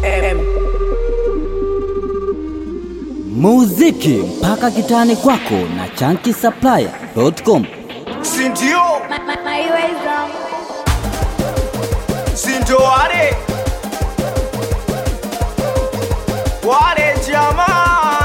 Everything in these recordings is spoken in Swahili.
M. muziki mpaka kitani kwako na chankisaplaya.com sindio Ma- ma- Maiweza sindio wale wale jamaa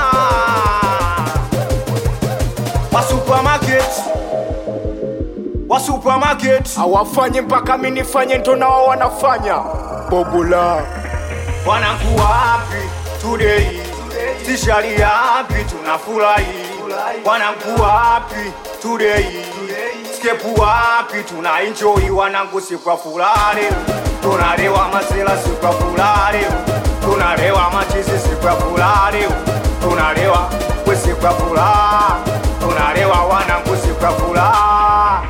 wa supermarket wa supermarket Hawafanye mpaka mi nifanye ndo na wao wanafanya. Bobula. wanakuwa happy today tishali happy tunafurahi wanakuwa happy today skepu happy tuna enjoy wanangu sikwa furaha leo tunalewa masela sikwa furaha leo tunalewa machizi sikwa furaha leo tunalewa we sikwa furaha tunalewa wanangu sikwa furaha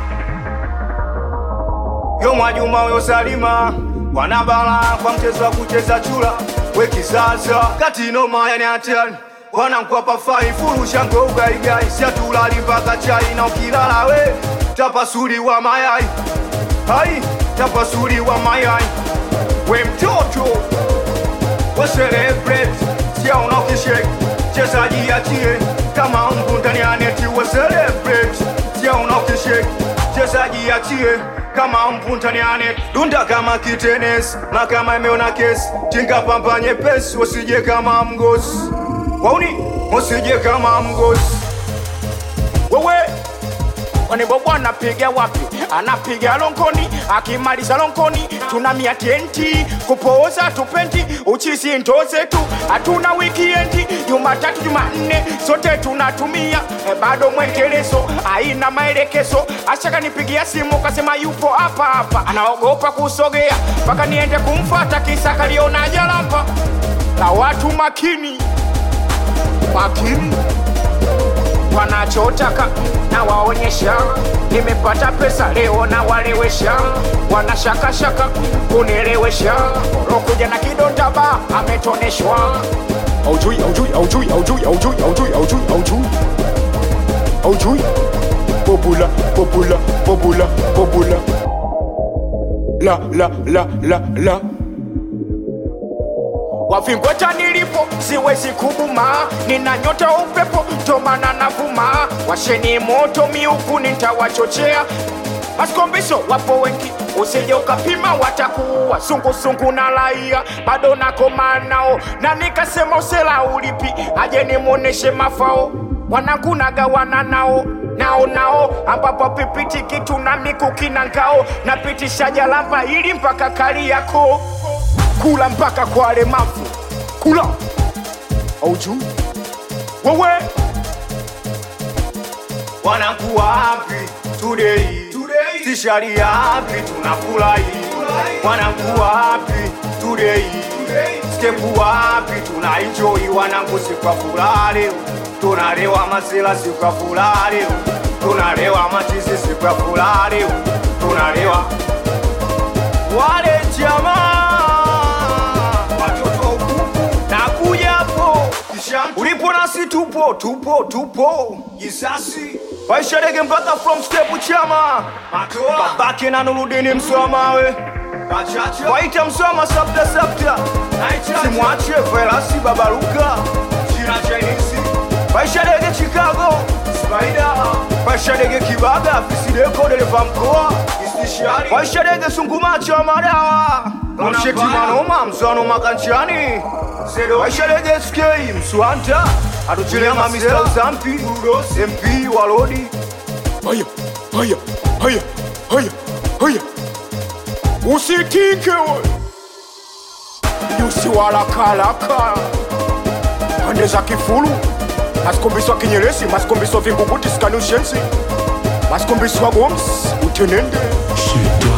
yo Mwajuma yo Salima wanabala kwa mchezo wa kucheza chula we kisasa kati noma yani hatari wanankwa pafai furusha ngo ugaigai siatulali mpaka chai na ukilala we tapasuli wa mayai hai tapasuli wa mayai we mtoto we celebrate sia unokishek chezaji achie kama mbu ndani ya neti we celebrate sia unokishek chezaji achie kama mbu ndani ya neti dunda kama kitenes na kama imeona kesi tinga pamba nyepesi usije kama mgosi wauni usije kama mgosi Wewe Wanebobo anapiga wapi? Anapiga lonkoni, akimaliza lonkoni tunamia tenti kupooza tupendi uchisi ndo zetu, hatuna wikiendi. Jumatatu Jumanne sote tunatumia e, bado mwendelezo haina maelekezo. Ashaka nipigia simu kasema yupo hapa hapa, anaogopa kusogea mpaka niende kumfata, kisa kaliona jalamba la watu makini makini wanachotaka na waonyesha nimepata pesa leo na walewesha wanashakashaka kunielewesha rokuja na kidonda ba ametoneshwa aujui aujui aujui aujui aujui aujui aujui aujui aujui bobula bobula bobula bobula la la la la la Wavingweta nilipo siwezi kubuma, nina nyota upepo tomana navuma. Washeni moto miuku nitawachochea, maskombiso wapo wengi, usije ukapima watakuua. Sungusungu na laia bado nakoma nao, na nikasema usela ulipi, aje nimwoneshe mafao wanangu nagawana nao nao nao ambapo pipiti kitu na mikuki na ngao napitisha jalamba ili mpaka kali yako kula mpaka kwa walemavu kula auju wewe wanakuwa happy today tishali happy tunafurahi wanakuwa happy today stepu happy tuna enjoy wanangu sikwa furaha leo tunalewa masela sikwa furaha leo tunalewa machizi sikwa furaha leo tunalewa wale jamaa watoto wa ukuku nakuja hapo ulipo nasi tupo tupo tupo isasi waisharege mpaka from step chama babake na nurudini mswamawe waita mswama sabta sabta simwache velasi babaruka waisharege chicago waisharege kibaga afisideko dereva mkoa waisharege sungumacho wa madawa msheti manoma mswano makanchani waisharege skei mswanta atuchilema mr uzampi mp walodi haya haya haya haya haya usitike we yusiwalakalaka pande za kifulu masikombiswa kinyeresi masikombiswa vinguguti skanushensi masikombiswa goms utenende Shit.